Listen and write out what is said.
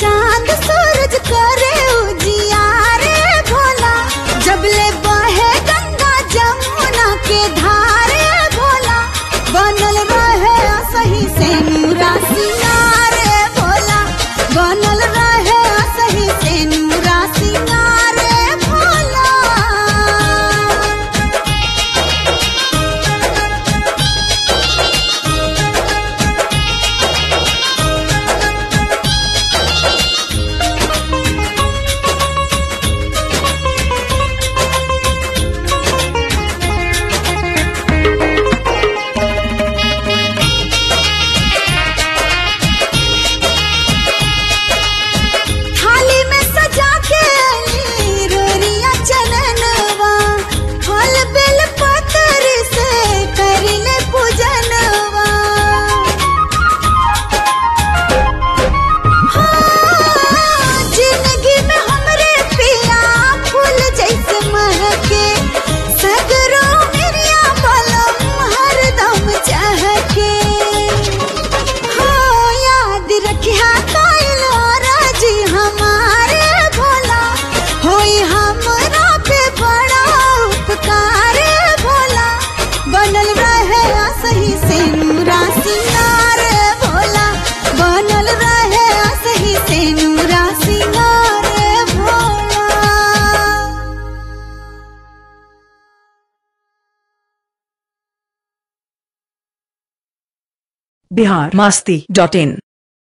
चांद सूरज करे उजियारे भोला जबले बहे गंगा जमुना के धारे भोला बनल रहे सही से नूरा सिंगारे भोला बनल रहे सही से नूरा सिंगारे भोला थाली में सजा के ली रोरिया चननवा फल बेल पतर से करिले पूजनवा हाँ, जिंदगी में हमरे पिया फूल जैसे महके सगरो मेरिया बलम हरदम चहके हो याद रखिया काइल राजी हमारे भोला होई हमरा पे बड़ा उपकार भोला बनल रहे सही से नूरा सिंगार भोला बनल रहे सही से नूरा सिंगार भोला बिहार मस्ती डॉट इन